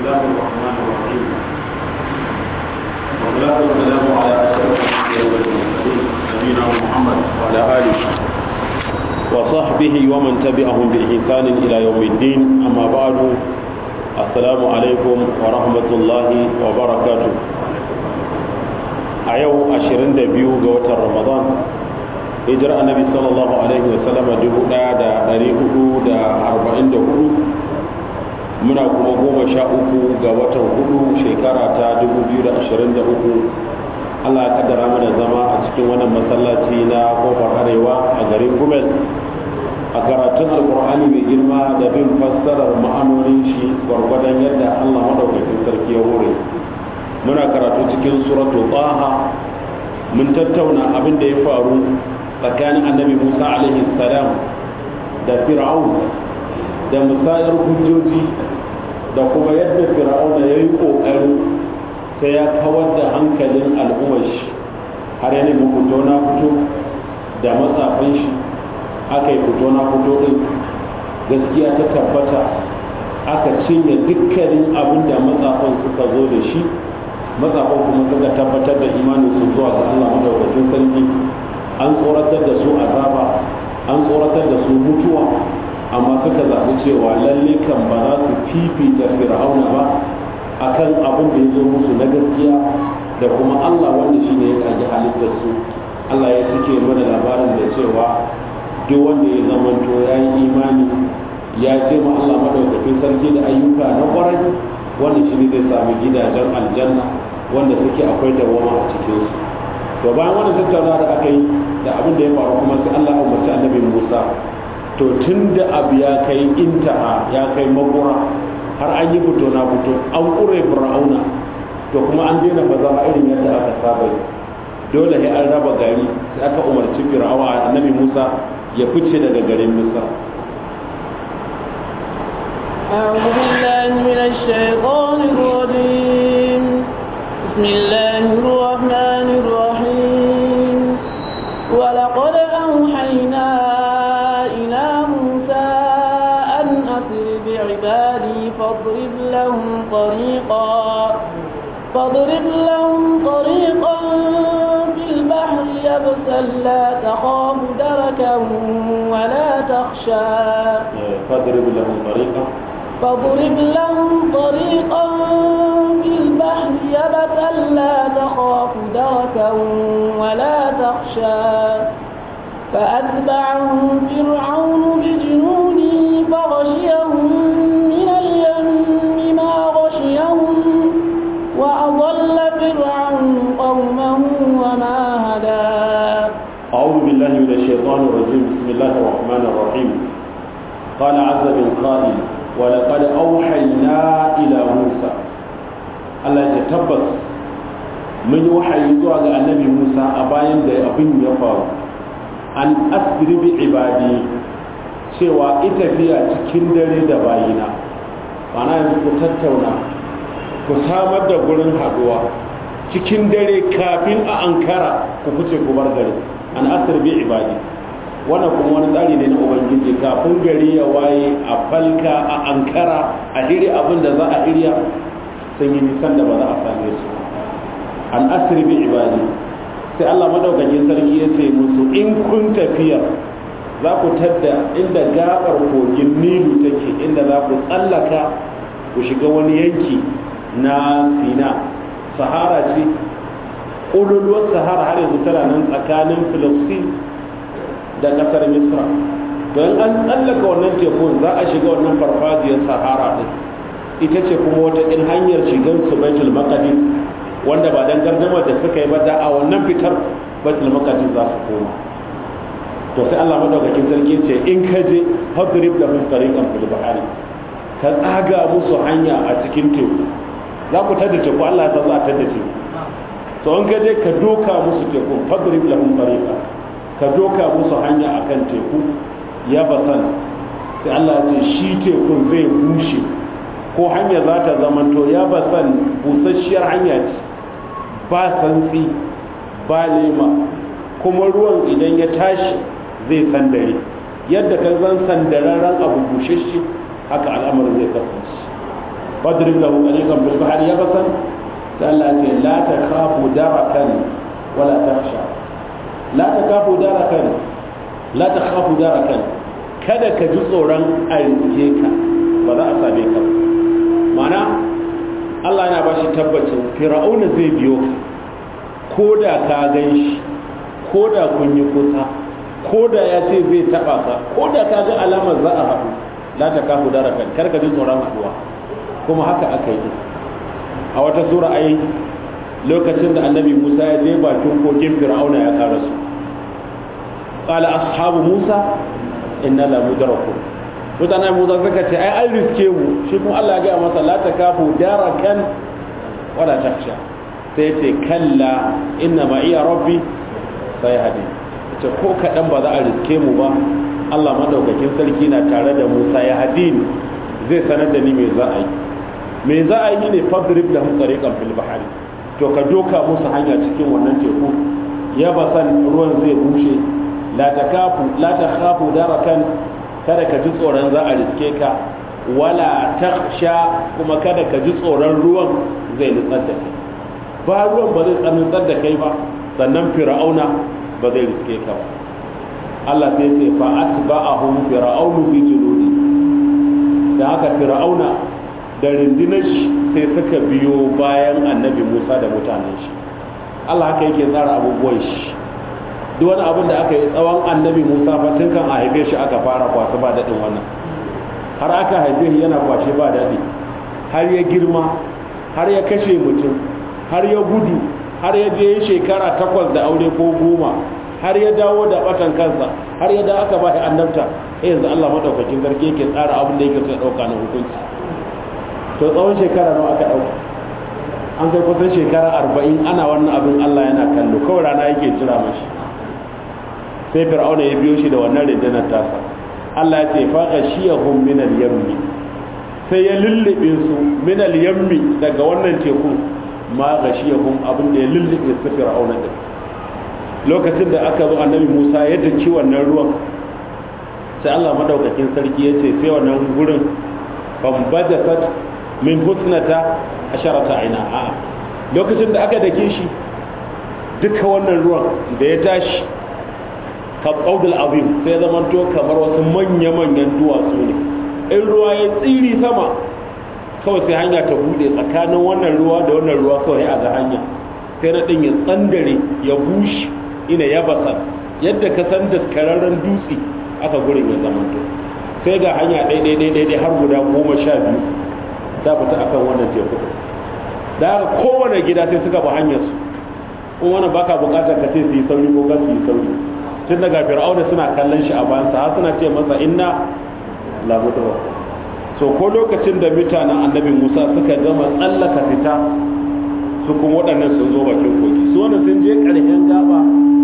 الله الرحمن الرحيم والصلاة والسلام على أشرف الأنبياء والمرسلين نبينا محمد وعلى آله وصحبه ومن تبعهم بإحسان إلى يوم الدين أما بعد السلام عليكم ورحمة الله وبركاته a yau 22 ga watan ramadan hijirar annabi sallallahu alaihi wasallama 1444 muna kuma goma sha uku ga watan hudu shekara ta 2023 allah ya kaddara mana zama a cikin wannan masallaci na kofar arewa a garin gumel a karatun alkur'ani mai girma da bin fassarar ma'anonin shi gwargwadon yadda allah maɗaukakin sarki ya hore muna karatu cikin suratul taha mun tattauna abin da ya faru tsakanin annabi musa alaihi salam da fir'aun da musayar hujjoji da kuma yadda fir'aun ya yi ƙoƙarin sai ya kawar da hankalin al'ummar shi har ya nemi fito na fito da matsafin shi aka yi fito na fito din gaskiya ta tabbata aka cinye dukkanin abin da matsafin suka zo da shi matsafan kuma suka tabbatar da imanin su zuwa ga Allah madaukakin sarki an tsoratar da su azaba an tsoratar da su mutuwa amma suka zaɓi cewa lalle kan ba za su fifita fir'auna ba akan abin da ya zo musu na gaskiya da kuma Allah wanda shine ya kaji halittar su Allah ya cike mana labarin da cewa duk wanda ya zamanto ya yi imani ya ce ma Allah madaukakin sarki da ayyuka na kwarai wanda shi ne zai sami gidajen aljanna wanda suke akwai dawama a cikin su to bayan wannan tattaunawa da aka yi da abin da ya faru kuma sai Allah ya umarci annabi Musa to tun da abu ya kai intaha ya kai makura har an yi fito na fito an ƙure fir'auna to kuma an daina bazama irin yadda aka saba yi dole sai an raba gari sai aka umarci fir'auna annabi Musa ya fice daga garin Misra أعوذ بالله من الشيطان الرجيم بسم الله الرحمن الرحيم ولقد أوحينا إلى موسى أن أسر بعبادي فاضرب لهم طريقا فاضرب لهم طريقا في البحر يبسا لا تخاف دركا ولا تخشى فاضرب لهم طريقا فاضرب لهم طريقا في البحر يبسا لا تخاف دركا ولا تخشى فأتبعهم فرعون بجنوده فغشيهم من اليم ما غشيهم وأضل فرعون قومه وما هدى أعوذ بالله من الشيطان الرجيم بسم الله الرحمن الرحيم قال عز من قائل ولقد أوحينا إلى موسى Allah ya tabbas mun yi wahayi zuwa ga annabi Musa a bayan da abin ya faru an asiri bi ibadi cewa ita tafiya cikin dare da bayina bana yanzu ku tattauna ku samar da gurin haduwa cikin dare kafin a ankara ku fice ku bar gari an asiri bi ibadi wannan kuma wani tsari ne na ubangiji kafin gari ya waye a falka a ankara a iri abin da za a iriya sun yi nisan da ba za a same su an asiri bi ibadi sai Allah madaukakin sarki ya ce musu in kun tafiya za ku tadda inda gabar kogin nilu take inda za ku tsallaka ku shiga wani yanki na sina sahara ce ƙololuwar sahara har yanzu tana nan tsakanin filistin da ƙasar misra don an tsallaka wannan tekun za a shiga wannan farfajiyar sahara din ita ce kuma wata in hanyar shigar su baitul maqdis wanda ba dan gardamar da suka yi ba da a wannan fitar baitul maqdis za su koma to sai Allah madaukakin sarki ce in ka je fadrib lahum tariqan fil bahri ka tsaga musu hanya a cikin teku za ku tada teku Allah ya san za a tada teku to in ka je ka doka musu teku fadrib lahum tariqan ka doka musu hanya akan teku ya basan sai Allah ya ce shi tekun zai bushe ko hanya za ta zamanto ya basan busasshiyar hanya ce ba santsi ba lema kuma ruwan idan ya tashi zai sandare yadda ka zan sandararren abu bushashe haka al'amarin zai kasance fadrib lahu tariqan bil bahri yabasan sai Allah ce la takhafu darakan wala takhsha la takhafu darakan la takhafu darakan kada ka ji tsoron a rike ka ba za a same ka ma'ana Allah yana ba shi tabbacin fir'auna zai biyo ka ko da ka gan shi ko da kun yi kusa ko da ya ce zai taba ka ko da ka ga alamar za a haɗu la ta kafu dara kan kar ka ji tsoron haɗuwa kuma haka aka yi a wata sura ai lokacin da annabi Musa ya je bakin kogin fir'auna ya karasu qala ashabu Musa inna la mudrakun mutanen Musa suka ce ai an riske mu shi kuma Allah ya ga masa la ta kafu darakan wala takhsha sai ce kalla inna ma iya rabbi sai hadi ce ko kaɗan ba za a riske mu ba Allah madaukakin sarki na tare da Musa ya hadi ni zai sanar da ni me za a yi me za a yi ne fadrib da tsariqan fil bahari to ka doka musu hanya cikin wannan teku ya basan ruwan zai bushe la takafu la takhafu darakan kada ka ji tsoron za a riske ka wala takhsha kuma kada ka ji tsoron ruwan zai nutsar da kai ba ruwan ba zai tsanantar da kai ba sannan fir'auna ba zai riske ka ba Allah sai ce fa atba'ahum fir'aunu bi junudi da haka fir'auna da rundunar shi sai suka biyo bayan annabi Musa da mutanen shi Allah haka yake tsara abubuwan shi duk wani abin da aka yi tsawon annabi Musa fa tun kan a haife shi aka fara kwasu ba daɗin wannan har aka haife shi yana kwashe ba daɗi har ya girma har ya kashe mutum har ya gudu har ya je shekara takwas da aure ko goma har ya dawo da batan kansa har ya da aka ba shi annabta eh yanzu Allah madaukakin sarki yake tsara abin da yake so ya dauka na hukunci to tsawon shekara nawa aka dauka an kai kusan shekara arba'in ana wannan abin Allah yana kallo kawai rana yake jira mashi sai fir'auna ya biyo shi da wannan rundunar tasa Allah ya ce fa ghashiyahum min al-yammi sai ya lullube su min al-yammi daga wannan tekun ma gashiyahum abin da ya lullube su fir'auna din lokacin da aka zo annabi Musa ya dace wannan ruwan sai Allah madaukakin sarki ya ce sai wannan gurin bambajasat min husnata asharata aina a lokacin da aka dake shi duka wannan ruwan da ya tashi ka qaudul azim sai zaman to kamar wasu manya-manyan duwatsu ne in ruwa ya tsiri sama kawai sai hanya ta bude tsakanin wannan ruwa da wannan ruwa kawai a ga hanya sai na ɗin ya tsandare ya bushe ina ya basa yadda ka san daskararren dutse aka gurin ya zamanto sai ga hanya ɗaiɗaiɗaiɗai har guda goma sha biyu ta fita akan wannan teku da haka kowane gida sai suka ba hanyar su kuma wannan baka bukatar ka ce su yi sauri ko su yi sauri tun daga fir'auna suna kallon shi a bayansa har suna ce masa inna labudu so ko lokacin da mutanen annabi musa suka gama tsallaka fita su kuma waɗannan sun zo bakin kogi su wannan sun je ƙarshen gaba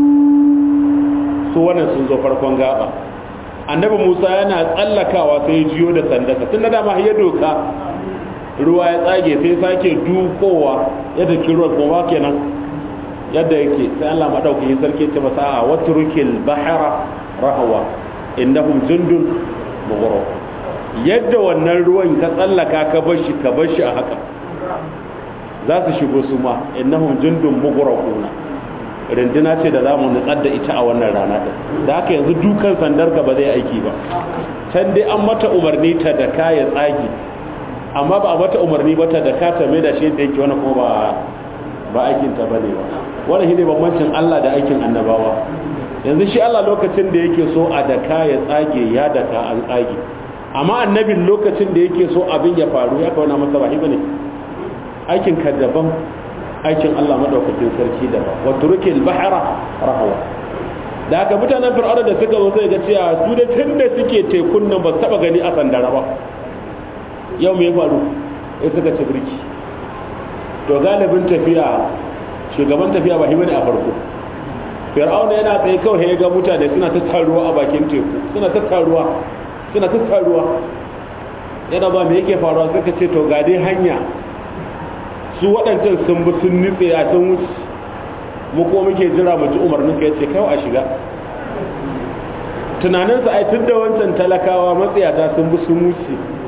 su wannan sun zo farkon gaba annabi musa yana tsallakawa sai jiyo da sandaka tun da dama ya doka ruwa ya tsage sai sake dukowa yadda kiruwa kuma kenan yadda yake sai allah maɗaukakin sarki ce masa a waturukil bahara rahawa innahum jundun mughraq yadda wannan ruwan ka tsallaka ka bar shi ka bar shi a haka za su shigo su ma innahum jundun mughraquna rinduna ce da zamu nutsar da ita a wannan rana din da haka yanzu dukan sandar ka ba zai aiki ba can dai an mata umarni ta da ka ya tsagi amma ba a mata umarni ba ta da ka ta mai da shi da yake wani kuma ba ba aikin ta bane ba wannan shine bambancin Allah da aikin annabawa yanzu shi Allah lokacin da yake so a daka ya tsage ya daka an tsage amma annabin lokacin da yake so abin ya faru ya kawo masa ba bane aikin ka daban aikin Allah madaukakin sarki daban wa turkil bahra rahwa da haka mutanen fir'auna da suka zo sai ga cewa su da tunda suke tekun nan ba su taba gani a sandara ba yau me ya faru sai suka ci birki to galibin tafiya shugaban tafiya ba bane a farko fir'auna yana tsaye kawai ya ga mutane suna ta taruwa a bakin teku suna ta taruwa suna ta taruwa yana ba me yake faruwa suka ce to ga dai hanya su waɗancan sun bi sun nutse a sun wuce mu ko muke jira mu ji umarnin ka yace kawai a shiga tunaninsa ai tun da wancan talakawa matsiyata sun bi sun wuce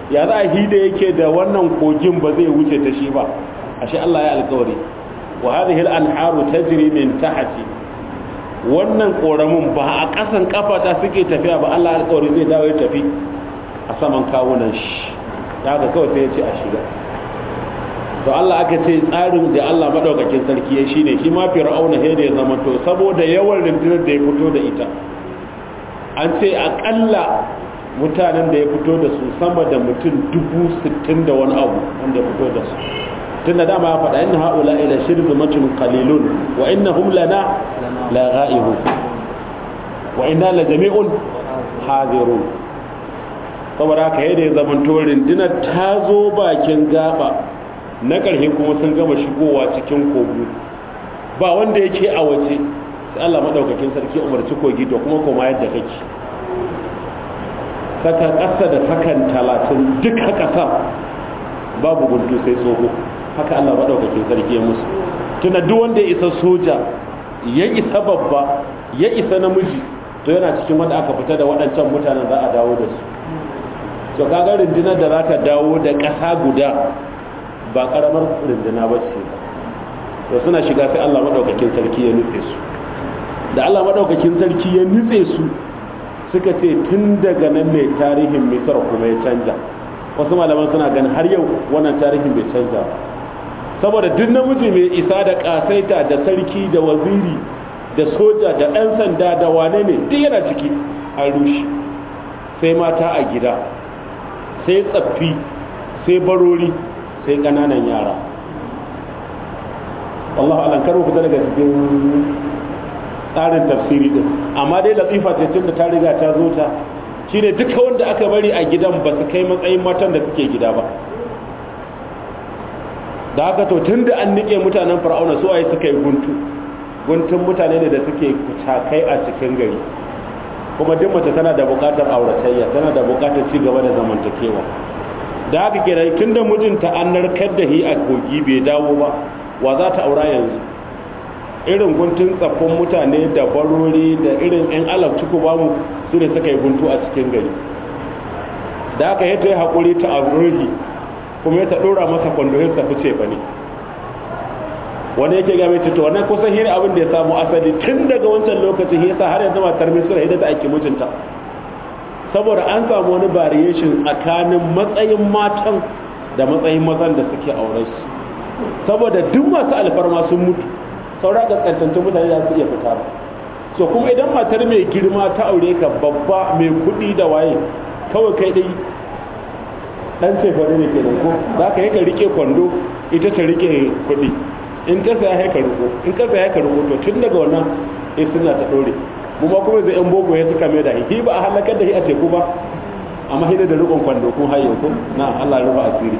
ya za a hida yake da wannan kogin ba zai wuce ta shi ba ashe Allah ya alkawari wa hadhihi al-anharu tajri min tahti wannan koramin ba a kasan kafata suke tafiya ba Allah alkawari zai dawo ya tafi a saman kawunan shi da haka kawai sai ya ce a shiga to Allah aka ce tsarin da Allah madaukakin sarki ya shine shi ma fir'auna sai da ya zama to saboda yawan rundunar da ya fito da ita an ce akalla mutanen da ya fito da su sama da mutum dubu sittin da wani abu wanda ya fito da su tun da dama ya faɗa inna haula ila shirzu macin qalilun wa innahum lana la ghaibu wa inna la jami'un hadirun saboda haka yadda ya zama to rundunar ta zo bakin gaba na ƙarshe kuma sun gama shigowa cikin kogo ba wanda yake a waje sai Allah madaukakin sarki umarci kogi to kuma koma yadda kake saka ƙasa da sakan talatin duka ƙasa babu guntu sai tsoho haka Allah maɗaukakin sarki ya musu tuna duk wanda ya isa soja ya isa babba ya isa namiji to yana cikin wanda aka fita da waɗancan mutanen za a dawo da su to kaga rundunar da za ta dawo da ƙasa guda ba ƙaramar runduna ba ce to suna shiga sai Allah maɗaukakin sarki ya nutse su da Allah maɗaukakin sarki ya nutse su suka ce tun daga nan mai tarihin misar kuma ya canja wasu malaman suna ganin har yau wannan tarihin bai canja ba saboda duk namiji mai isa da kasaita da sarki da waziri da soja da ɗan sanda da wane ne duk yana ciki an rushe sai mata a gida sai tsaffi sai barori sai ƙananan yara wallahu alam karo fita daga cikin tsarin tafsiri din amma dai latifa ce tun da ta riga ta zo ta shine duka wanda aka bari a gidan ba su kai matsayin matan da suke gida ba da haka to tun da an nike mutanen fir'auna su waye suka yi guntu guntun mutane ne da suke cakai a cikin gari kuma duk mace tana da bukatar auratayya tana da bukatar ci gaba da zamantakewa da haka kenan tun da mijinta an narkar da hi a kogi bai dawo ba wa za ta aura yanzu irin guntun tsaffin mutane da barori da irin 'yan alab ciku bamu su ne suka yi guntu a cikin gari da aka yi ta yi haƙuri ta aburuhi kuma ya ta ɗora masa kwandoyin sa fice ba ne wani yake game ta wannan kusan hira abin da ya samu asali tun daga wancan lokacin yasa har yanzu matar misira ita ta aiki mijinta saboda an samu wani variation tsakanin matsayin matan da matsayin mazan da suke auren su saboda duk masu alfarma sun mutu saura kaskantantun mutane za su iya fita ba so kuma idan matar mai girma ta aure ka babba mai kuɗi da waye kawai kai dai dan cefane ne ke ko za ka yi ka rike kwando ita ta rike kuɗi in ta saya ya ka riko in ka saya ka riko to tun daga wannan ya suna ta ɗore mu ma kuma zai yan boko ya suka mai da hi ba a halakar da hi a teku ba amma hidda da rikon kwando kun hayo ko na Allah rufa asiri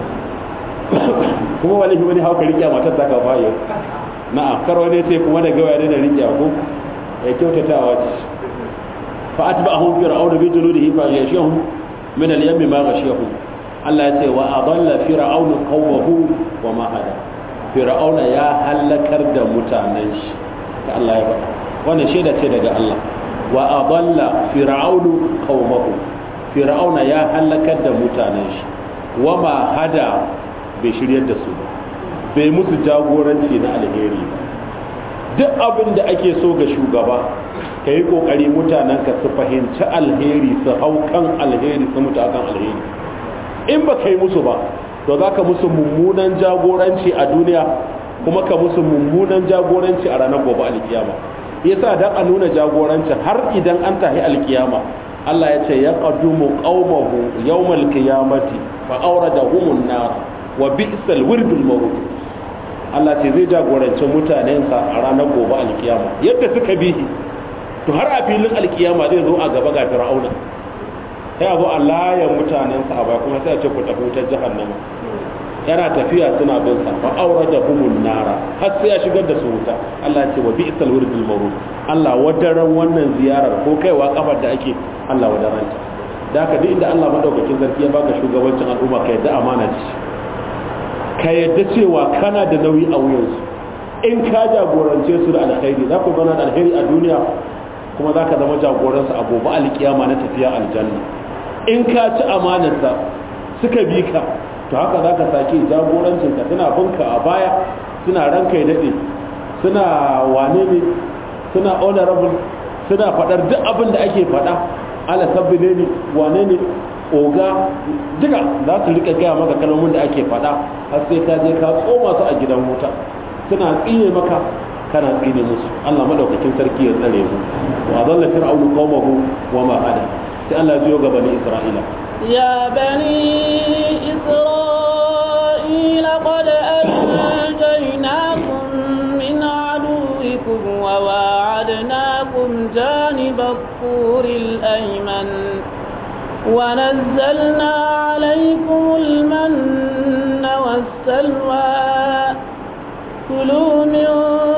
kuma wani wani hauka rike matar ta ka fayo na'am kar wani ce kuma da gawa da riƙe ko ya kyautatawa ce fa atba'ahum fir'aun bi junudihi fa yashahum min al-yam ma ghashiyahum Allah ya ce wa adalla fir'aun qawmahu wa ma hada fir'auna ya halakar da mutanen shi da Allah ya faɗa wannan shaida ce daga Allah wa adalla fir'aun qawmahu fir'auna ya halakar da mutanen shi wa ma hada bai shiryar da su ba bai musu jagoranci na alheri duk abin da ake so ga shugaba ka yi kokari mutanen ka su fahimci alheri su hau kan alheri su mutu akan alheri in ba ka yi musu ba to za ka musu mummunan jagoranci a duniya kuma ka musu mummunan jagoranci a ranar gobe alkiyama yasa dan a nuna jagoranci har idan an tahi alkiyama Allah ya ce ya qadumu qaumahu yawmal qiyamati fa awradahumun nar wa bi'sal wirdul mawrud Allah ce zai jagoranci mutanensa a ranar gobe alkiyama yadda suka bi to har a filin alkiyama zai zo a gaba ga fir'auna sai a zo a layan mutanensa a baya kuma sai a ce ku tafi wutar jahannama yana tafiya suna bin sa fa aurada humun nara har sai ya shigar da su wuta Allah ya ce wa bi'sal wirdul mawrud Allah wadaran wannan ziyarar ko kaiwa kafar da ake Allah wadaranta da haka duk inda Allah madaukakin sarki ya baka shugabancin al'umma ka yadda amana ce ka yadda cewa kana da nauyi a wuyansu in ka jagorance su da alkhairi za ku zana da alkhairi a duniya kuma za ka zama jagoransu a gobe alkiyama na tafiya aljanna in ka ci amanarsa suka bi ka to haka za ka sake jagorancin ka suna binka a baya suna ranka ya daɗe suna wane ne suna honorable suna faɗar duk abin da ake faɗa ala sabbi ne ne wane ne oga duka za su rika gaya maka kalmomin da ake faɗa har sai ka je ka tsoma su a gidan wuta suna tsine maka kana tsine musu Allah madaukakin sarki ya tsare mu wa adalla fir'aunu qaumahu wa ma hada sai Allah ya ga bani Isra'ila يا بني إسرائيل قد أنجيناكم من عدوكم وواعدناكم جانب الطور الأيمن ونزلنا عليكم المن والسلوى كلوا من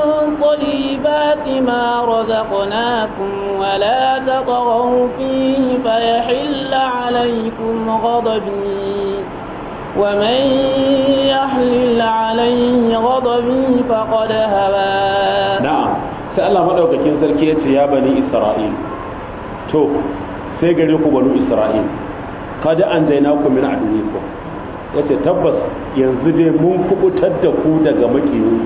طيبات ما رزقناكم ولا تطغوا فيه فيحل عليكم غضبي ومن يحلل عليه غضبي فقد هوى na'am sai Allah madaukakin sarki ya ce ya bani Isra'il to sai gare ku banu Isra'il kada an zaina ku min aduwikum yace tabbas yanzu dai mun kubutar da ku daga makiyoyi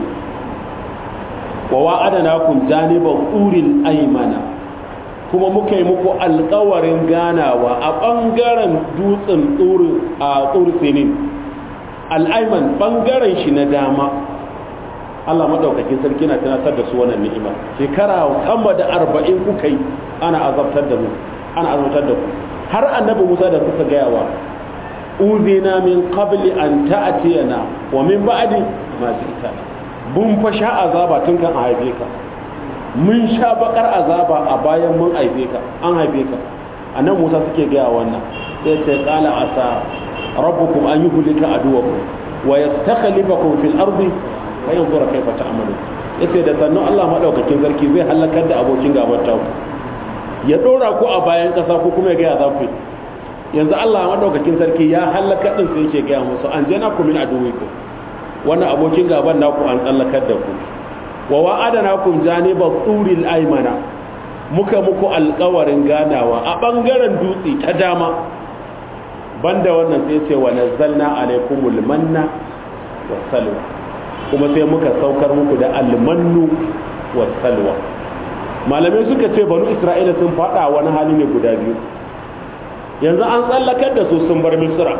wa wa'adanakum janiban uril aymana kuma muka yi muku alkawarin ganawa a ɓangaren dutsen a tsursinin al'aiman ɓangaren shi na dama Allah maɗaukakin sarki na tunatar da su wannan ni'ima shekara sama da arba'in kuka yi ana azabtar da mu ana azabtar da ku har annabi musa da suka gaya wa uzina min qabli an ta'tiyana wa min ba'di ma ji'tana bun fa sha azaba tun kan a haife ka mun sha bakar azaba a bayan mun haife ka an haife ka annan musa suke gaya wannan sai ce qala asa rabbukum an yuhlika aduwakum wa yastakhlifakum fil ardi fa yanzura kayfa ta'malun yace da sannan Allah madaukakin sarki zai halakar da abokin gaban ta ya dora ku a bayan kasa ko kuma ya gaya za ku yanzu Allah madaukakin sarki ya halaka din sai yake gaya musu an jana ku min aduwikum wannan abokin gaban naku an tsallakar da ku wa wa'adanakum janiba turil aymana muka muku alƙawarin ganawa a bangaren dutse ta dama banda wannan sai ce wa nazzalna alaikumul manna wassalwa kuma sai muka saukar muku da almannu wassalwa malamai suka ce banu isra'ila sun fada wani hali ne guda biyu yanzu an tsallakar da su sun bar misra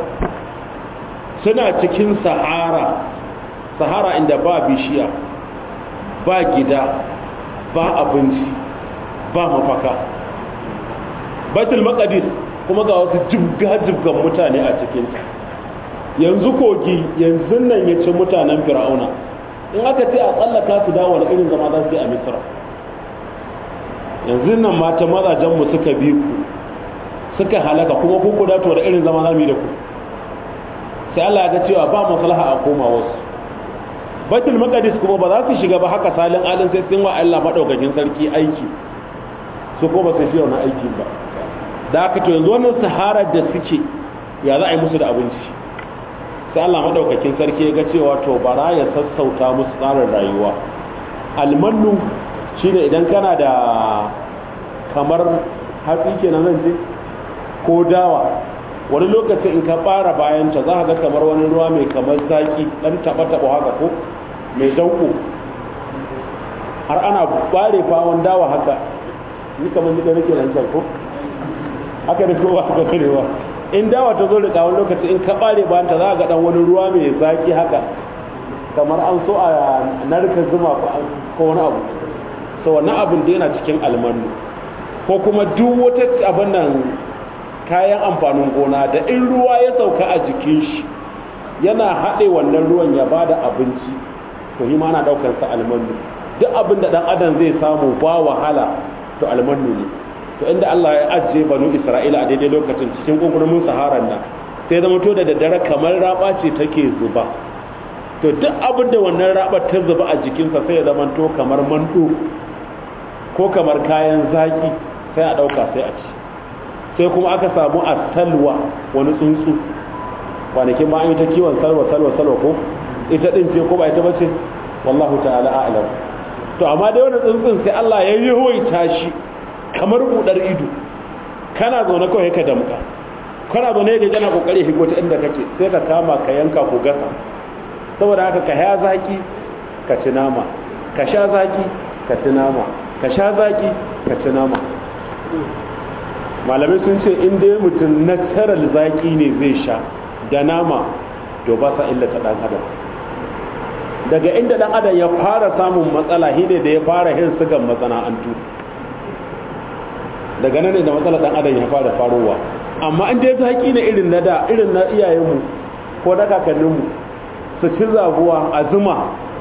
suna cikin sahara sahara inda ba bishiya ba gida ba abinci ba mafaka baitul maqdis kuma ga wasu jibga-jibgan mutane a cikinta yanzu kogi yanzu nan ya ci mutanen fir'auna in aka ce a tsallaka su dawo da irin zama za su yi a misra yanzu nan mata mazajenmu suka bi ku suka halaka kuma ku ku dato da irin zama za mu yi da ku sai Allah ya ga cewa ba maslaha a koma wasu baitul maqdis kuma ba za su shiga ba haka salin alin sai sun wa Allah madaukakin sarki aiki su ko ba su shi wannan aiki ba da aka to yanzu wannan sahara da suke ya za a yi musu da abinci sai Allah madaukakin sarki ya ga cewa to bara ya sassauta musu tsarin rayuwa almannu shine idan kana da kamar hatsi kenan zan ce ko dawa wani lokaci in ka fara bayan ta za ka ga kamar wani ruwa mai kamar zaki dan taba taba haka ko mai dauko har ana bare fawon dawa haka ni kamar ni da nake nan can ko haka da kowa haka karewa in dawa ta zo da kawon lokaci in ka bare bayan ta za ga dan wani ruwa mai zaki haka kamar an so a narka zuma ko wani abu so wannan abin da yana cikin almanu ko kuma duk wata abin nan kayan amfanin gona da in ruwa ya sauka a jikin shi yana haɗe wannan ruwan ya bada abinci to yi ma ana ɗaukar sa almanu duk abin da ɗan adam zai samu ba wahala to almanu ne to inda Allah ya ajiye banu Isra'ila a daidai lokacin cikin gungurumin saharan nan sai zama to da daddare kamar raba ce take zuba to duk abin da wannan raba ta zuba a jikinsa sai ya zama to kamar mando ko kamar kayan zaki sai a ɗauka sai a ci sai kuma aka samu a salwa wani tsuntsu kwanakin ma an yi ta kiwon salwa salwa salwa ko ita ɗin ce ko ba ita bace wallahu ta'ala a'lam to amma dai wani tsuntsun sai Allah ya yi hoita shi kamar budar ido kana zaune kawai ka damka kana zo ne ga kana kokari higo ta inda kake sai ka kama ka yanka ku gasa saboda haka ka ya zaki ka ci nama ka sha zaki ka ci nama ka sha zaki ka ci nama malamai sun ce in dai mutum natural zaki ne zai sha da nama to ba sa illata dan adam daga inda dan adam ya fara samun matsala shine da ya fara hin sugan masana'antu daga nan ne da matsala dan adam ya fara farowa amma in dai zaki ne irin na da irin na iyayenmu ko na kakanninmu su ci zabuwa a zuma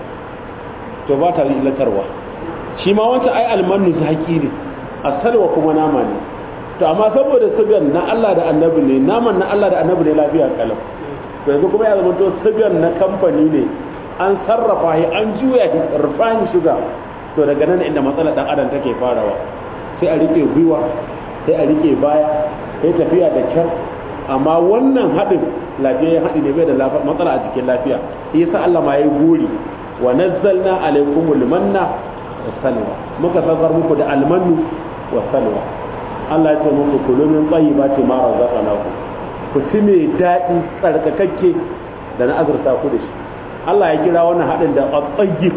to ba ta illatarwa shi ma wancan ai almanu zaki ne asalwa kuma nama ne to amma saboda sugan na Allah da annabi ne naman na Allah da annabi ne lafiya kalam to yanzu kuma ya zama to sugan na kamfani ne an sarrafa shi an juya shi refined sugar to daga nan inda matsalar dan adam take farawa sai a rike gwiwa sai a rike baya sai tafiya da kyar amma wannan haɗin lafiyayyen haɗi ne bai da matsala a jikin lafiya shi yasa Allah ma yayi gori wa nazzalna alaykumul manna wa salwa muka saukar muku da almanu wa salwa Allah ya ce muku kulu min tayyibati ma razaqnakum ku ci mai daɗi tsarkakakke da na azurta ku da shi Allah ya kira wannan haɗin da at-tayyib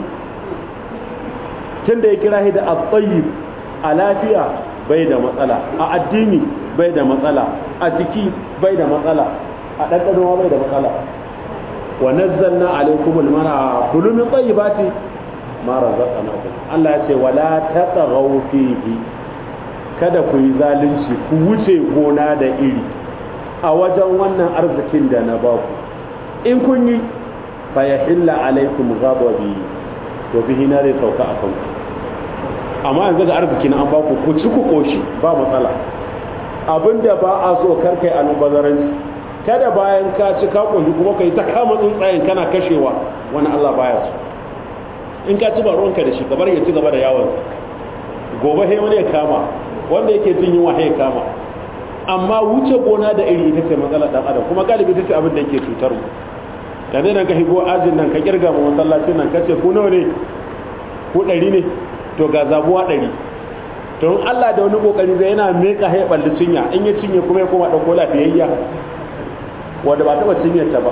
tunda ya kira shi da at-tayyib a lafiya bai da matsala a addini bai da matsala a jiki bai da matsala a ɗanɗano bai da matsala wa nazzalna alaikum almara kulu min tayyibati ma razaqnakum Allah ya ce wala tatghaw fihi kada ku yi zalunci ku wuce gona da iri a wajen wannan arzikin da na baku in kun yi fa yahilla alaikum ghadabi to bihi na zai sauka a kanku amma yanzu ga arziki na an ba ku ku ci ku koshi ba matsala abinda ba a so karkai almubazaranci kada bayan ka ci ka koshi kuma kai ta kama tsuntsayen kana kashewa wani Allah baya so in ka ci ba ruwanka da shi kabar ya ci gaba da yawon gobe sai wani ya kama wanda yake jin yunwa sai ya kama amma wuce gona da iri ita ce matsalar dan adam kuma galibi ita ce abin da yake cutar mu ka zai nan ka higo ajin nan ka kirga mu masallacin nan ka ce ku nawa ne ku ɗari ne to ga zabuwa ɗari to in Allah da wani kokari zai yana meka ya balli cinya in ya cinye kuma ya koma ɗauko lafiyayya wanda ba taɓa cinyar ta ba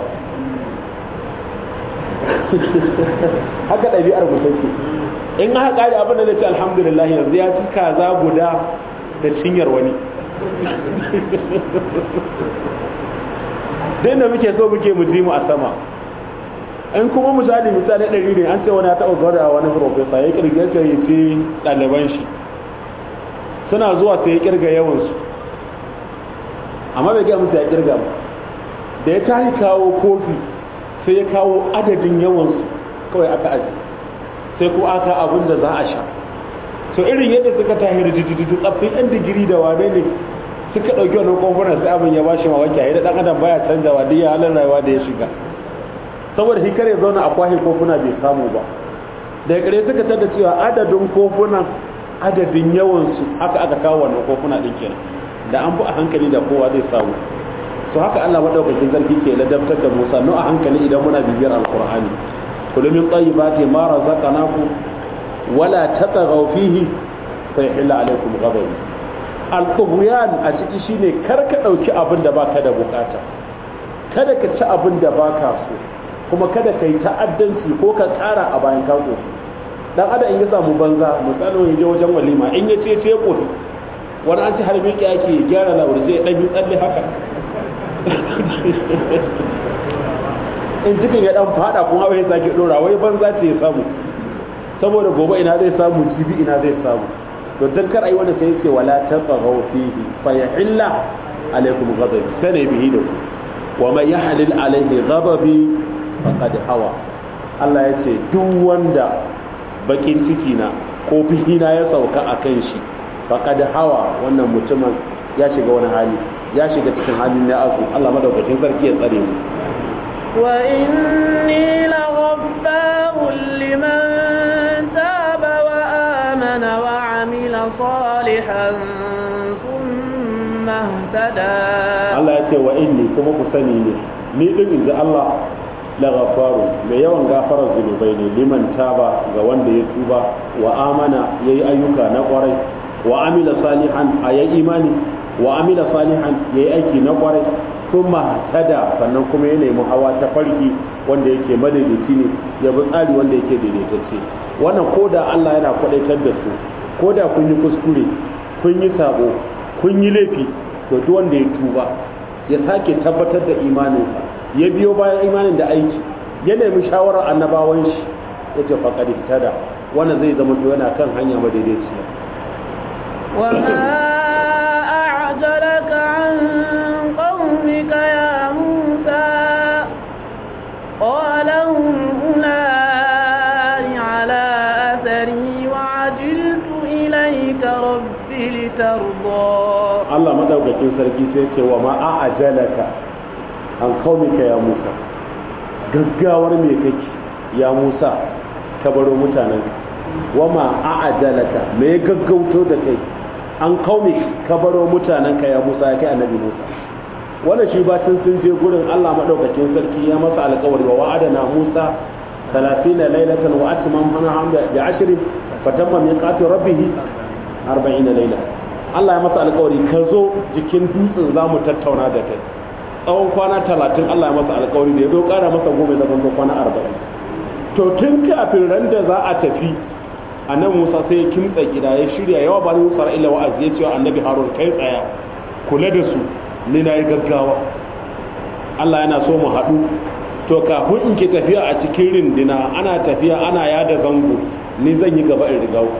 haka ɗabi'ar mu take in aka ƙari abin da zai ce alhamdulillah yanzu ya ci kaza guda da cinyar wani dai da muke so muke mu ji mu a sama in kuma misali misali ɗari ne an ce wani ya taɓa gwada wani profesa ya kirga ce ya ce ɗaliban shi suna zuwa sai ya kirga yawansu amma bai gaya musu ya kirga ba da ya tashi kawo kofi sai ya kawo adadin yawansu kawai aka aji sai ko aka abin da za a sha so irin yadda suka tahi rijijijitu tsaffin yan digiri da wane ne suka ɗauki wannan kofunan sai abin ya bashi mamaki a yadda ɗan adam baya canjawa duk ya halin rayuwa da ya shiga saboda hikar ya zauna a kwahe kofuna bai samu ba daga kare suka tada cewa adadin kofunan adadin yawansu haka aka kawo wannan kofuna ɗin kenan da an bi a hankali da kowa zai samu to haka Allah madaukakin sarki ke ladabtar da Musa no a hankali idan muna bibiyar alqur'ani kullu min tayyibati ma razaqnakum wala tatghaw fihi fa yahilla alaykum ghadabi al-tughyan a ciki shine kar ka dauki abin da baka da bukata kada ka ci abin da baka so kuma kada ka yi ta'addanci ko ka kara a bayan ka koshi dan adam in ya samu banza misalin ya je wajen walima in ya ce ce koshi wani an ci har miƙi ake gyara lawar sai ɗan bi tsalle haka in cikin ya ɗan fada kuma bai sake ɗora wai banza ce ya samu saboda gobe ina zai samu jibi ina zai samu to dan kar ayi wanda sai ce wala tatghaw fihi fa yahilla alaikum ghadabi sai bihi da ku wa man yahlil alaihi ghadabi faqad hawa Allah ya ce duk wanda bakin ciki na ko fihina ya sauka a kan shi faqad hawa wannan mutumin ya shiga wani hali ya shiga cikin halin ya azu Allah madaukakin sarki ya tsare mu wa inni laghaffarun liman taba wa amana wa amila salihan thumma ihtada Allah ya ce wa inni kuma ku sani ne ni din inji Allah la ghafaru mai yawan gafarar zunubai ne liman taba ga wanda ya tuba wa amana yayi ayyuka na kwarai wa amila salihan a yayi imani wa amila salihan yayi aiki na kwarai kuma tada sannan kuma ya nemi hawa ta farki wanda yake madaidaici ne ya bi tsari wanda yake daidaitacce wannan ko da Allah yana kwadaitar da su ko da kun yi kuskure kun yi sabo kun yi laifi to duk wanda ya tuba ya sake tabbatar da imaninsa ya biyo bayan imanin da aiki ya nemi shawarar annabawan shi ya ce faƙad tada wannan zai zama to yana kan hanya madaidaiciya وما أعجلك عن قومك يا موسى قال هم أولئك على أثري وعجلت إليك رب لترضى Allah madaukakin sarki sai ce wa ma a'ajalaka an qaumika ya Musa gaggawar me kake ya Musa ka baro mutanen wa ma a'ajalaka me gaggauto da kai an qaumi ka baro mutanen ka ya Musa ya kai annabi Musa wannan shi bacin sun je gurin Allah madaukakin sarki ya masa alƙawari wa wa'adana Musa 30 laylatan wa atmamna bi 10 fatamma miqatu rabbih 40 layla Allah ya masa alkawari ka zo jikin dutsen za mu tattauna da kai tsawon kwana talatin Allah ya masa alkawari da ya zo kara masa goma zaman zo kwana arba'in to tun kafin ran da za a tafi annabi Musa sai ya kimtsa gida ya shirya yawa ba ni Musa illa wa'azi ya ce wa annabi Harun kai tsaya kula da su ni na yi gaggawa Allah yana so mu haɗu to kafin in ke tafiya a cikin rindina ana tafiya ana yada zango ni zan yi gaba in rigawo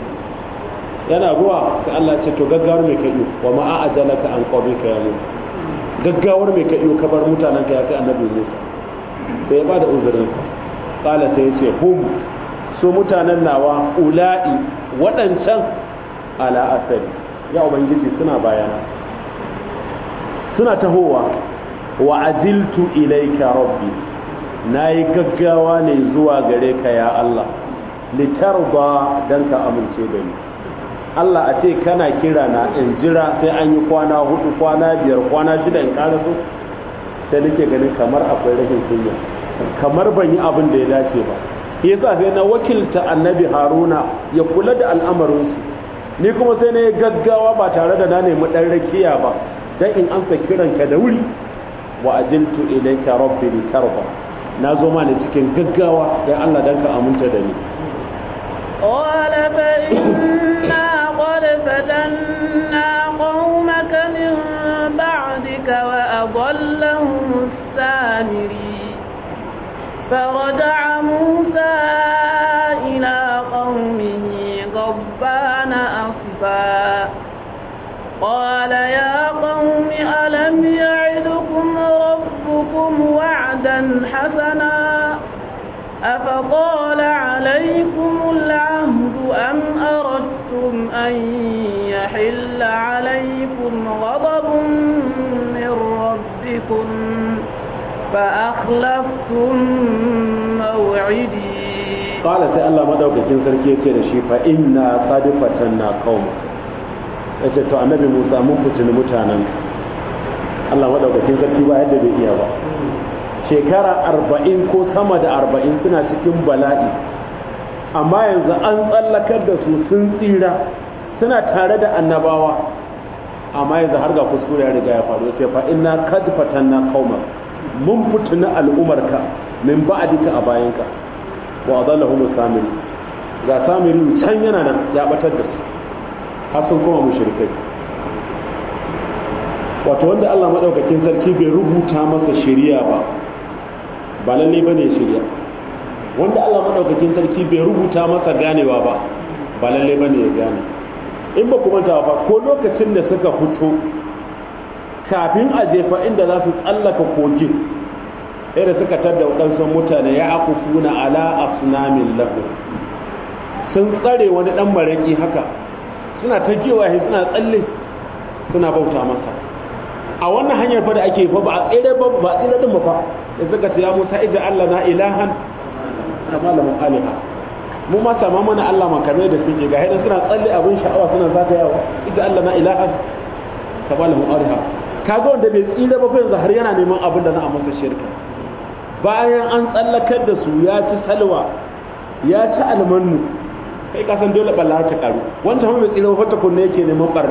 yana ruwa sai Allah ce to gaggawar mai kai wa ma a'ajalaka an qawmika ya Musa gaggawar mai kai ka bar mutanen ka ya kai annabi Musa sai ya bada uzurin sa qala sai ya ce hum su mutanen nawa ula'i waɗancan ala asari ya ubangiji suna bayana suna tahowa wa ajiltu ilayka rabbi nayi gaggawa ne zuwa gare ka ya Allah litarba dan ka amince da ni Allah a ce kana kira na in jira sai an yi kwana hudu kwana biyar kwana shida in ƙara so sai nake ganin kamar akwai rashin kunya kamar ban yi abin da ya dace ba yasa sai na wakilta annabi haruna ya kula da al'amarinsu ni kuma sai na yi gaggawa ba tare da na nemi ɗan rakiya ba dan in amsa kiranka da wuri wa ajiltu ilayka rabbi litarda na zo ma ne cikin gaggawa dan Allah dan ka aminta da ni قال فإنا قد فتنا قومك من بعدك وأضلهم السامري فرجع موسى إلى قومه غضبان أصفا قال يا قوم ألم يعدكم ربكم وعدا حسنا أفطال عليكم العهد أم أردتم أن يحل عليكم غضب من ربكم فأخلفتم موعدي قال سي الله مدaukakin sarki yace da shi fa inna qad fatanna qauma yace to annabi Musa mun fitini mutanen Allah madaukakin sarki ba yadda bai iya ba shekara arba'in ko sama da arba'in suna cikin bala'i amma yanzu an tsallakar da su sun tsira suna tare da annabawa amma yanzu har ga kuskure ya riga ya faru sai fa inna kad fatanna qauma mun fituna al'umarka min ba'dika a bayanka wa adallahum samiri ga samiri can yana nan ya batar da su har sun koma mushrikai wato wanda Allah madaukakin sarki bai rubuta masa shari'a ba ba lalle bane shirya wanda Allah madaukakin sarki bai rubuta masa ganewa ba ba lalle bane ya gane in ba ku manta ba ko lokacin da suka fito kafin a jefa inda za su tsallaka kogin da suka tadda waɗansu mutane ya akufuna ala asnamin lahu sun tsare wani ɗan maraƙi haka suna ta gewaye suna tsalle suna bauta masa a wannan hanyar fa da ake fa ba a tsere ba ba tsere din ba fa da suka ce ya Musa ija Allah na ilahan kama lamun aliha mu ma sama mana Allah makamai da suke ga hidan suna tsalle abin sha'awa suna zagayawa ija Allah na ilahan kama lamun aliha kaga wanda bai tsira ba fa yanzu har yana neman abin da na a masa shirka bayan an tsallakar da su ya ci salwa ya ci almannu kai ka san dole balla ta karu wancan mai tsira fa ta kunne yake neman barna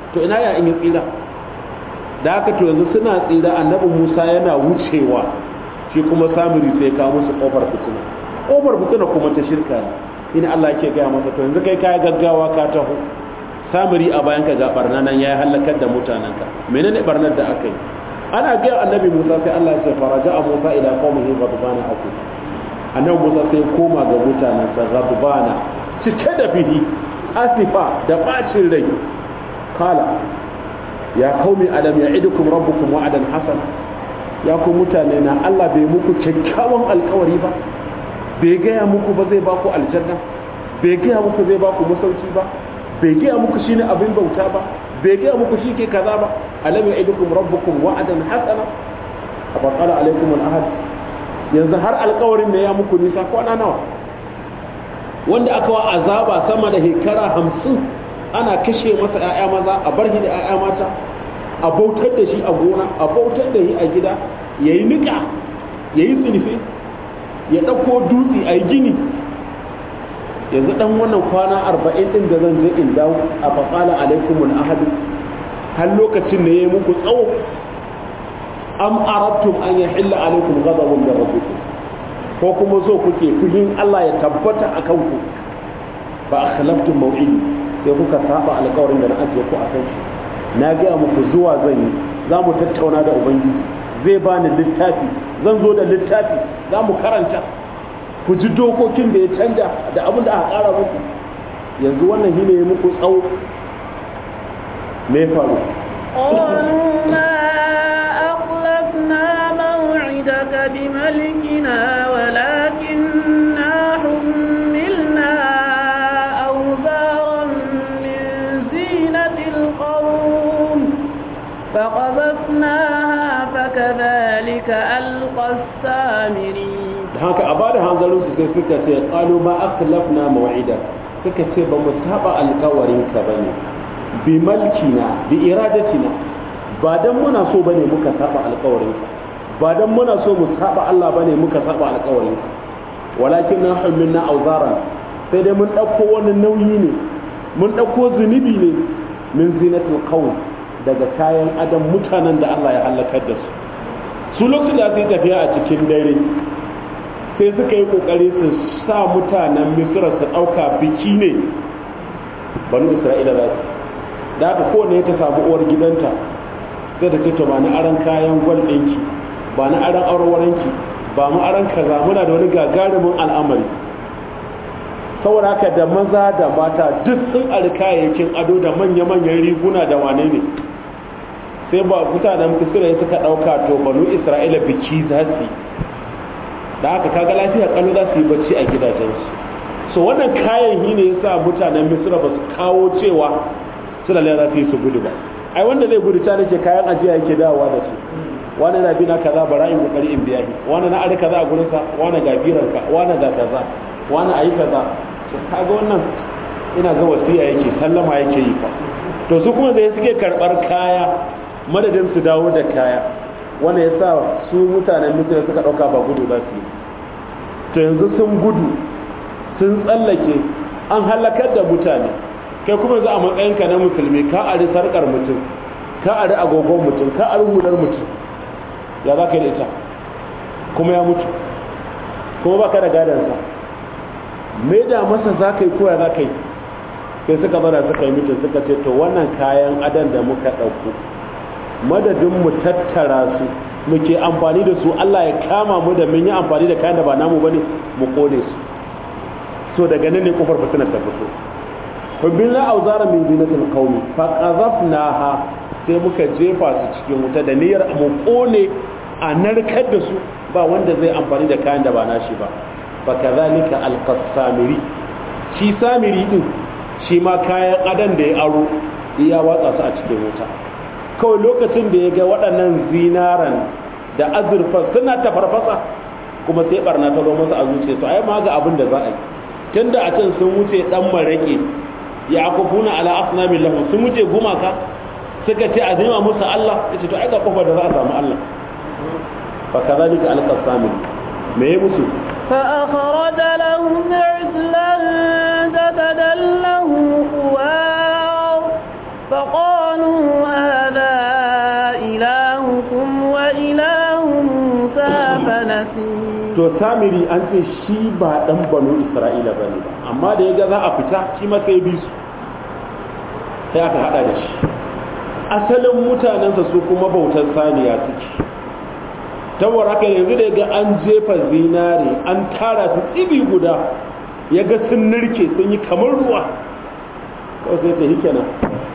to ina ya in yi tsira da haka to yanzu suna tsira annabi musa yana wucewa shi kuma samiri sai kawo musu kofar fitina kofar fitina kuma ta shirka ne ina Allah yake gaya masa to yanzu kai kaya gaggawa ka taho samiri a bayan ka ga barna nan ya halakar da mutanenka menene barnar da aka yi ana gaya annabi musa sai Allah ya ce faraja a musa ila qaumihi ghadbana aku annabi musa sai koma ga mutanensa ghadbana cike da fihi asifa da bacin rai kala ya qaumi alam ya'idukum rabbukum wa'adan hasana ya ku mutane na Allah bai muku kyakkyawan alkawari ba bai gaya muku ba zai baku aljanna bai gaya muku zai baku masauki ba bai gaya muku shine abin bauta ba bai gaya muku shi ke kaza ba alam ya'idukum rabbukum wa'adan hasana afa qala alaikum al-ahad yanzu har alkawarin da ya muku nisa kwana nawa wanda aka wa azaba sama da hekara hamsin ana kashe masa 'ya'ya maza a bar shi da 'ya'ya mata a bautar da shi a gona a bautar da shi a gida ya yi niƙa ya yi tsinife ya ɗauko dutse a yi gini yanzu ɗan wannan kwana arba'in ɗin da zan je in dawo a faƙala alaikumul ahadu har lokacin da ya yi muku tsawo am arattum an ya hilla alaikum ghadabun da rabbikum ko kuma so kuke fushin Allah ya tabbata a kanku ba a khalaftum mau'idi sai kuka saba alƙawarin da na ajiye ku a kan shi na gaya muku zuwa zan yi za mu tattauna da ubangiji zai bani littafi zan zo da littafi za mu karanta ku ji dokokin da ya canja da abin da aka ƙara muku yanzu wannan shi ne ya muku tsawo me faru قالوا ما أخلفنا موعدك بملكنا ولكننا حملنا أوزارا من زينة القوم فقذفناها فكذلك ألقى السامري da haka a bada hanzarin su sai suka ce qalu ma akhlafna maw'ida suka ce ba mu saba alkawarin ka bane bi malkina bi iradatina ba dan muna so bane muka saba alkawarin ka ba dan muna so mu saba Allah bane muka saba alkawarin ka walakin na hamilna auzaran sai dai mun dauko wani nauyi ne mun dauko zunubi ne min zinatul qawm daga kayan adam mutanen da Allah ya halakar da su su lokacin da su yi tafiya a cikin dare sai suka yi kokari su sa mutanen misira su ɗauka biki ne banu isra'ila za su da haka kowane ta samu uwar gidanta sai ta ce to ba na aran kayan gwal ɗinki ba na aran aurwaranki ba mu aran kaza muna da wani gagarumin al'amari saboda haka da maza da mata duk sun ari kayayyakin ado da manya-manyan riguna da wane ne sai ba mutanen misira suka ɗauka to banu isra'ila biki za su yi da haka kaga lafiya kallo za su yi bacci a gidajensu so wannan kayan yi ne yasa mutanen misra ba su kawo cewa su da za su yi su gudu ba ai wanda zai gudu ta nake kayan ajiya yake dawowa da su wani na bina kaza bara in kokari in biya wani na ari kaza a gurinsa wani ga biranka wani ga kaza wani ayi kaza to kaga wannan ina ga wasiya yake sallama yake yi fa to su kuma zai suke karbar kaya madadin su dawo da kaya wanda ya sa su mutanen misira suka ɗauka ba gudu za su yi to yanzu sun gudu sun tsallake an halakar da mutane kai kuma za a matsayinka na musulmi ka ari sarkar mutum ka ari agogon mutum ka ari hular mutum ya za ka yi da ita kuma ya mutu kuma ba ka da gadansa me da masa za ka yi koya za ka yi sai suka zara suka yi mutum suka ce to wannan kayan adan da muka ɗauko madadin mu tattara su muke amfani da su Allah ya kama mu da mun yi amfani da kayan da ba namu bane mu kone su so daga nan ne kofar fitina ta fito hubbina auzara min zinatil qaumi fa qazafnaha sai muka jefa su cikin wuta da niyyar mu kone a narkar da su ba wanda zai amfani da kayan da ba nashi ba fa kadhalika alqasamiri shi samiri din shi ma kayan adan da ya aro ya watsa su a cikin wuta kawai lokacin da ya ga waɗannan zinaran da azurfa suna ta farfasa kuma sai barna ta zo masa a zuciya to ai ma ga abin da za a yi tunda a can sun wuce dan marake ya akufuna ala asnamin lahu sun wuce gumaka suka ce a zima musu Allah yace to ai ga kofar da za a samu Allah fa kadhalika alqasamin me ya musu فأخرج لهم عجلا جسدا له خوار فقالوا نسوا to samiri an ce shi ba dan banu isra'ila ba ne amma da ya ga za a fita shi ma sai bi su sai aka hada da shi asalin mutanensa su kuma bautar saniya suke tawar haka yanzu da ya ga an jefa zinare an tara su tsibi guda ya ga sun nirke sun yi kamar ruwa kawai sai ta hike nan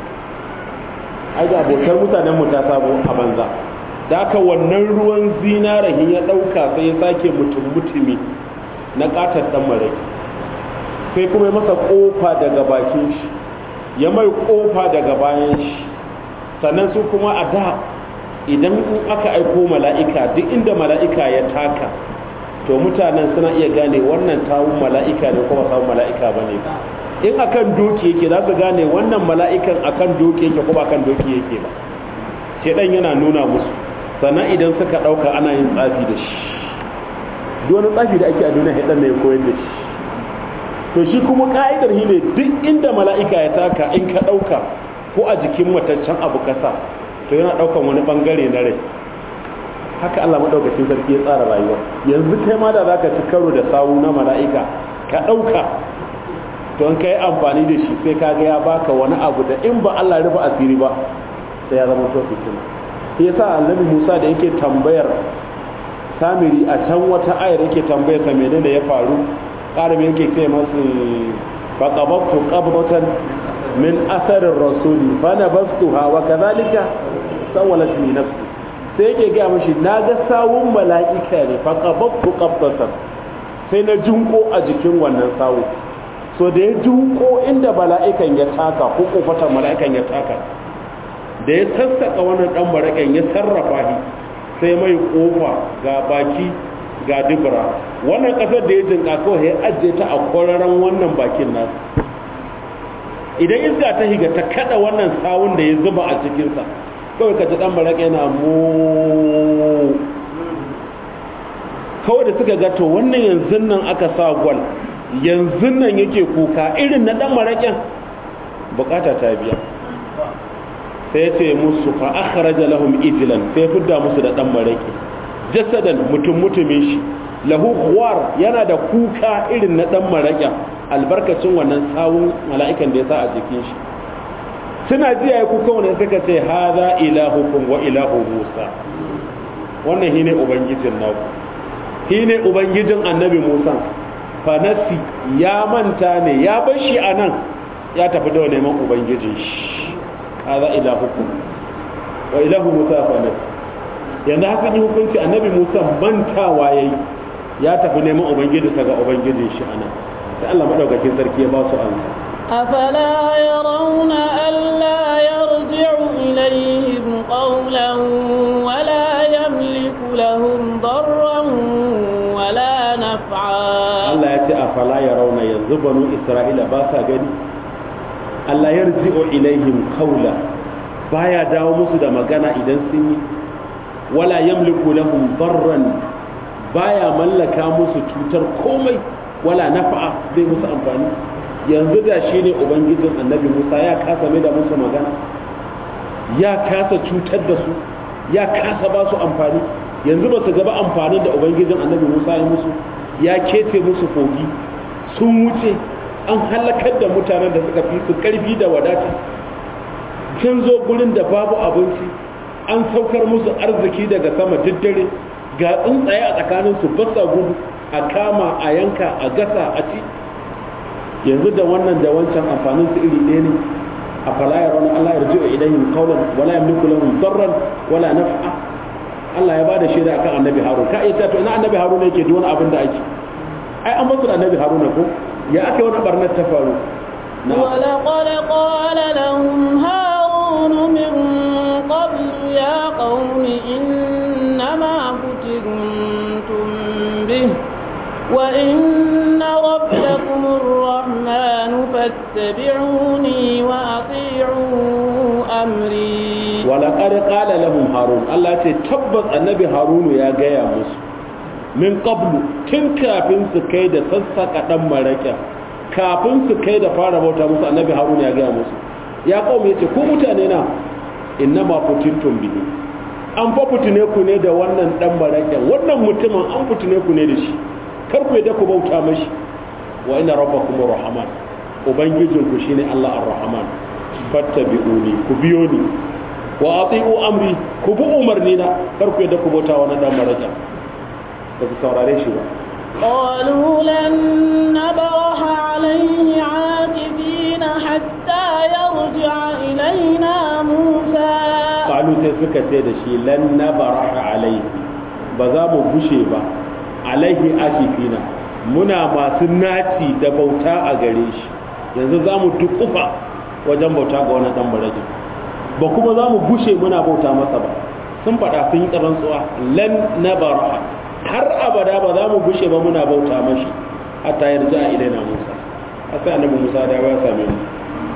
ai ga bautar mutanen mu ta sabo a banza da aka wannan ruwan zinarahin ya ɗauka sai ya sake mutum mutumi na ƙatar ɗan marai sai kuma ya masa ƙofa daga bakin shi ya mai ƙofa daga bayan shi sannan su kuma a da idan aka aiko mala'ika duk inda mala'ika ya taka to mutanen suna iya gane wannan tawun mala'ika ne kuma tawun mala'ika ba ne in akan doki yake za su gane wannan mala'ikan akan doki yake kuma akan doki yake ba shedan yana nuna musu sannan idan suka ɗauka ana yin tsafi da shi duk wani tsafi da ake a duniya haɗar ne ya koyar da shi to shi kuma ka'idar shi ne duk inda mala'ika ya taka in ka ɗauka ko a jikin mataccen abu kasa to yana ɗaukan wani ɓangare na rai haka Allah maɗaukacin sarki ya tsara rayuwa yanzu kai ma da za ka ci karo da sawu na mala'ika ka ɗauka to in ka yi amfani da shi sai ka ga ya baka wani abu da in ba Allah rufe asiri ba sai ya zama to fitina shi yasa annabi Musa da yake tambayar Samiri a can wata ayar yake tambayar sa menene ya faru ƙarami yake ce masu faqabtu qabdatan min asarin rasuli fa nabastuha wa kadhalika sawalat li nafsi sai yake ga mishi naga sawun mala'ika ne faqabtu qabdatan sai na jinko a jikin wannan sawu so da ya jinko inda mala'ikan ya taka ko kofatan mala'ikan ya taka da ya sassaka wannan dan maraƙen ya sarrafa shi sai mai kofa ga baki ga dubura wannan kasar da ya jinka kawai ya ajiye ta a kwararren wannan bakin nasu idan iska ta higa ta kada wannan sawun da ya zuba a cikinsa kawai ka ji dan maraƙe yana mu kawai da suka gato wannan yanzu nan aka sa gwal yanzu nan yake kuka irin na dan maraƙen bukata ta biya sai ce musu fa akhraja lahum ijlan sai fidda musu da dan maraki jasadan mutum mutumin shi lahu khuwar yana da kuka irin na dan maraki albarkacin wannan sawun mala'ikan da ya sa a jikin shi suna ji yayi kuka wannan suka ce hadha ilahukum wa ilahu musa wannan shine ubangijin naku shine ubangijin annabi musa fanasi ya manta ne ya bar shi anan ya tafi da neman ubangijin shi هذا إلهكم وإله موسى فنس yanda haka yi hukunci annabi musa mantawa ya yi ya tafi neman ubangijinsa ga ubangijin shi ana sai allah maɗaukakin sarki ya ba su an أفلا يرون ألا يرجع إليهم قولا ولا يملك لهم ضرا ولا نفعا allah ya ce afala ya rauna yanzu banu isra'ila ba sa gani Allah ya rji'u ilaihim qawla baya dawo musu da magana idan sun yi wala yamliku lahum darran baya mallaka musu cutar komai wala nafa'a zai musu amfani yanzu da shi ne ubangijin annabi Musa ya kasa mai da musu magana ya kasa cutar da su ya kasa ba su amfani yanzu ba su gaba amfanin da ubangijin annabi Musa ya musu ya kece musu kogi sun wuce an halakar da mutanen da suka fi su karfi da wadata can zo gurin da babu abinci an saukar musu arziki daga sama daddare ga tsuntsaye a tsakanin su basa gudu a kama a yanka a gasa a ci yanzu da wannan da wancan amfanin su iri ɗaya ne a falaya wani Allah ya rji'a ilayhim qawlan wala yamliku lahum darran wala naf'a Allah ya bada shaida akan annabi Harun ka iya to ina annabi Harun yake duk wani abin da ake ai an basu da annabi Harun ko ya aka wani barnar ta faru ولقد قال لهم هارون من قبل يا قوم إنما فتنتم به وإن ربكم الرحمن فاتبعوني وأطيعوا أمري ولقد قال لهم هارون الله تتبت النبي هارون يا جاي musu min qablu tun kafin su kai da sassaka dan maraka kafin su kai da fara bauta musu annabi haruna ya gaya musu ya kawo yace ku mutane na innama futintum bihi an fa fitune ku ne da wannan dan baraken wannan mutumin an fitune ku ne da shi kar ku yadda ku bauta mashi wa inna rabbakum rahman ubangijin ku shine Allah ar-rahman fattabi'uni ku biyo ni wa ati'u amri ku bi umarni na kar ku yadda ku bauta wannan dan baraken ba ku saurare shi ba قالوا لن نبرح عليه عاكفين حتى يرجع إلينا موسى qalu sai suka ce da shi lan nabaraha alaihi ba za mu gushe ba alaihi akifina muna masu naci da bauta a gare shi yanzu za mu dukufa wajen bauta ga wani dan barajin ba kuma za mu gushe muna bauta masa ba sun faɗa sun yi rantsuwa lan nabaraha har abada ba za mu gushe ba muna bauta mashi hatta yarda a ilaina musa a sai annabi musa da ya same mu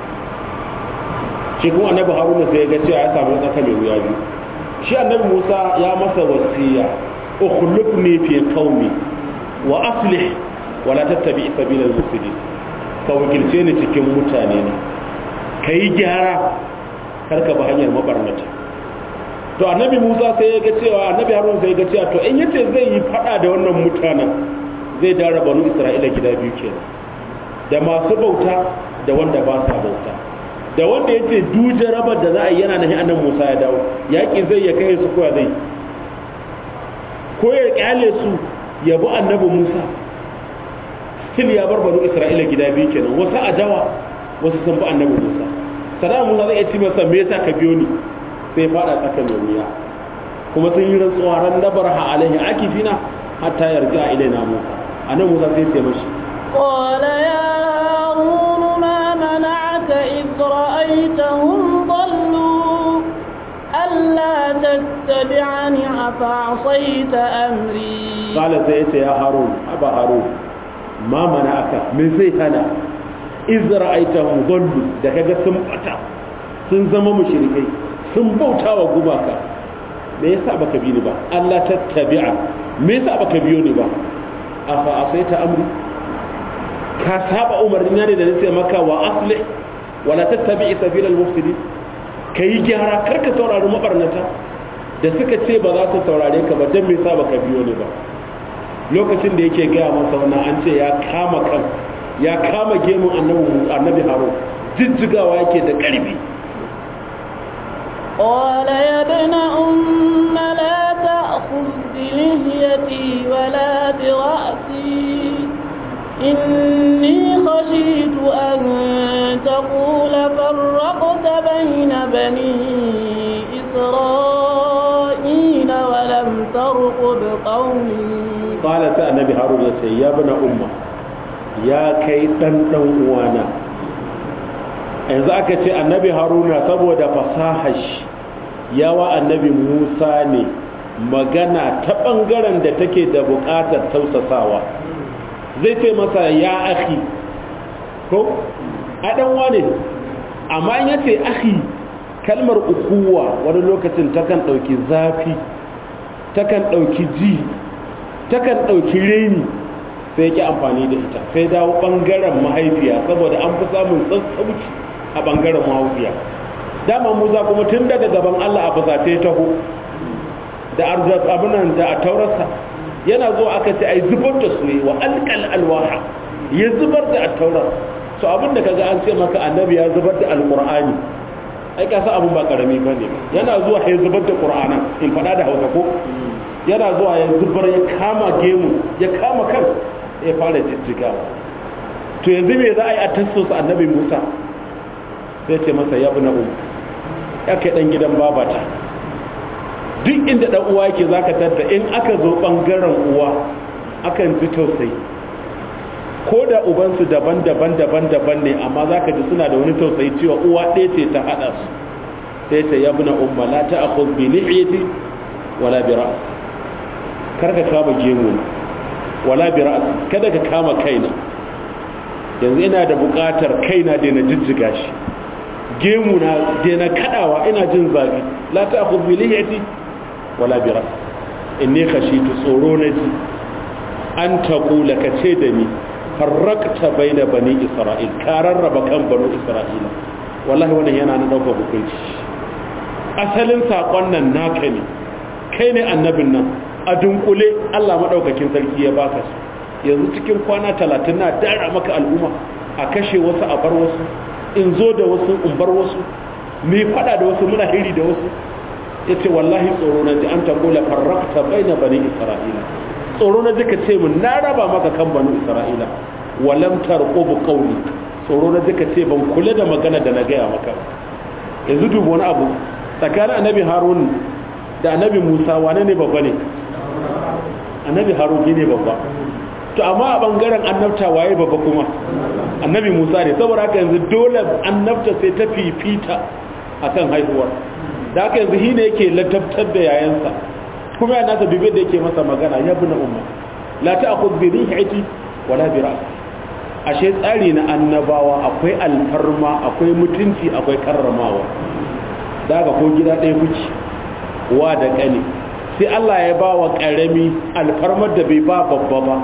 shi kuma annabi haruna sai ya ga cewa ya samu tsaka mai wuya biyu shi annabi musa ya masa wasiya ukhlifni fi qaumi wa aslih wa la tattabi sabila al-mufsidin ka wakilce ni cikin mutane na kai gyara kar ka bi hanyar mabarnata to annabi musa sai ya ga cewa annabi haruna sai ya ga cewa to in yace zai yi fada da wannan mutanen zai dara banu isra'ila gida biyu kenan da masu bauta da wanda ba sa bauta da wanda ya ce duje rabar da za a yi yana nahi annan musa ya dawo yaƙi zai ya kai su koya zai ko ya ƙyale su ya bi annabi musa still ya bar banu isra'ila gida biyu kenan wasu a dawa wasu sun bi annabi musa sadama musa zai iya ci masa me yasa ka biyo ni sai fada tsaka mai wuya kuma sun yi rantsuwa ran nabar ha alaihi akifina hatta yarja ilaina musa annabi musa sai ce mashi قال يا هارون ما منعك إذ رأيتهم ضلوا ألا تتبعني أفعصيت أمري قال سيئت يا هارون أبا هارون ما منعك من زي هنا إذ رأيتهم ضلوا da kaga sun bata sun zama mushrikai sun bauta wa gumaka me yasa baka bi ni ba Allah tattabi'a me yasa baka biyo ni ba afa asaita amri ka saba umarni ne da nace maka wa aslih wala tattabi sabilal mufsidin kai gyara kar ka saurari mabarnata da suka ce ba za su saurare ka ba dan me yasa baka biyo ne ba lokacin da yake gaya masa wannan an ce ya kama kan ya kama gemun annabi annabi haro jijjigawa yake da karfi قال يا ابن أم لا تأخذ بلهيتي ولا برأسي إني خشيت أن تقول فرقت بين بني إسرائيل ولم ترقب قومي قال سأل النبي هارون يا ابن أمة يا كي تنتن وانا yanzu aka ce annabi haruna saboda fasahash yawa annabi musa ne magana ta ɓangaren da take da buƙatar tausasawa zai ce masa ya akhi ko a ɗan wane amma in yace akhi kalmar ukuwa wani lokacin takan ɗauki zafi takan ɗauki ji takan ɗauki reni sai yake amfani da ita sai dawo ɓangaren mahaifiya saboda an fi samun sassauci a ɓangaren mahaifiya dama musa kuma tun daga gaban allah a fusace taho da abinan da a taurarsa yana zuwa aka ce ai zubar da su wa alƙal alwaha ya zubar da attaurar so abin da kaga an ce maka annabi ya zubar da alqur'ani ai ka sa abin ba karami bane yana zuwa ya zubar da qur'anan in fada da hausa ko yana zuwa ya zubar ya kama gemu ya kama kan ya fara jijjiga to yanzu me za a yi a tassosa annabi musa sai ce masa ya na um ya kai dan gidan babata duk inda dan uwa yake zaka tatta in aka zo bangaren uwa akan ji tausayi ko da ubansu daban-daban daban-daban ne amma zaka ji suna da wani tausayi cewa uwa ɗaya ce ta hada su sai ta yabna umma la ta'khudh bi lihiyati wala bi ra's kar ka kama gemu wala bi ra's kada ka kama kaina yanzu ina da buƙatar kaina da na jijjiga shi gemu na da na kadawa ina jin zafi la ta'khudh bi lihiyati wala bi ra's inni khashitu tsoro na ji an taqula ka ce da ni farrakta baina bani isra'il ka rarraba kan banu isra'ila wallahi wannan yana na daukar hukunci asalin sakon nan naka ne kai ne annabin nan a dunkule Allah madaukakin sarki ya baka su yanzu cikin kwana talatin na dara maka al'umma a kashe wasu a bar wasu in zo da wasu in bar wasu mai fada da wasu muna hiri da wasu ya ce wallahi tsoro na ji an tagola farrakta bai na bani isra'ila tsoro na ji ka ce mun na raba maka kan bani isra'ila walam tarqu bi qawli tsoro na ji ka ce ban kula da magana da na gaya maka yanzu dubu wani abu tsakanin annabi harun da annabi musa wane ne babba ne annabi harun ne babba to amma a bangaren annabta waye babba kuma annabi musa ne saboda haka yanzu dole annabta sai ta fifita akan haihuwar da haka yanzu shi ne yake ladabtar da yayansa kuma ya nasa dubi da yake masa magana ya bina umma la ta'khudh bi rihati wala bi ra's ashe tsari na annabawa akwai alfarma akwai mutunci akwai karramawa da haka ko gida ɗaya kuci wa da ƙani sai Allah ya ba wa ƙarami alfarmar da bai ba babba ba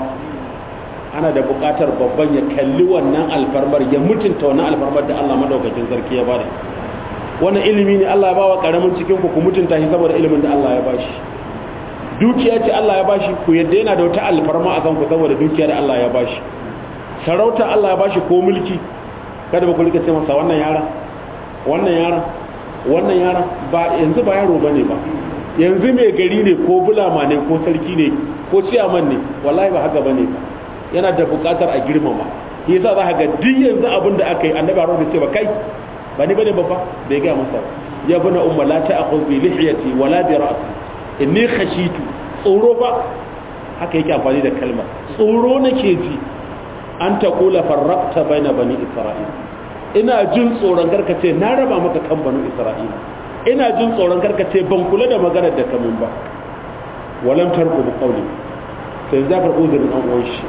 ana da buƙatar babban ya kalli wannan alfarmar ya mutunta wannan alfarmar da Allah madaukakin sarki ya bada wannan ilimi ne Allah ya ba wa ƙaramin cikin ku ku mutunta shi saboda ilimin da Allah ya ba shi dukiya ce Allah ya ba shi ku yadda yana da wata alfarma a kanku saboda dukiya da Allah ya ba shi sarauta Allah ya ba shi ko mulki kada ba ku rika ce masa wannan yara wannan yara wannan yara ba yanzu ba yaro bane ba yanzu mai gari ne ko bulama ne ko sarki ne ko ciyaman ne wallahi ba haka bane ba yana da bukatar a girmama shi yasa za ka ga duk yanzu abin da aka yi annabi Harun bai ce ba kai ba ni bane babba bai ga masa ya bana umma la ta'khudh bi lihiyati wala bi ra'si inni khashitu tsoro ba haka yake amfani da kalmar tsoro nake ji an taqula farraqta baina bani isra'il ina jin tsoron karkace na raba maka kan banu isra'ila ina jin tsoron karkace ban kula da maganar da kamin ba walam tarku bi qawli sai za ka uzurin an uwan shi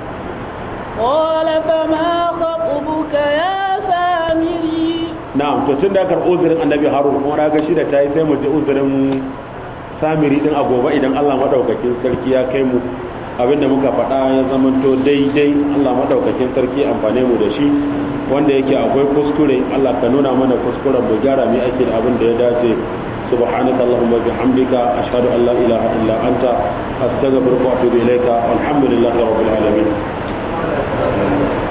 qala fama khatubuka ya samiri na'am to tun da ka uzurin annabi harun kuma na ga shi da tayi sai mu ji uzurin samiri din a gobe idan Allah madaukakin sarki ya kai mu abinda muka faɗa ya zamanto daidai Allah madaukakin sarki amfane mu da shi wanda yake akwai kuskure Allah ka nuna mana kuskuren mu gyara mu ake da abin da ya dace سبحانك اللهم وبحمدك أشهد أن لا إله إلا أنت أستغفرك وأتوب إليك والحمد لله رب العالمين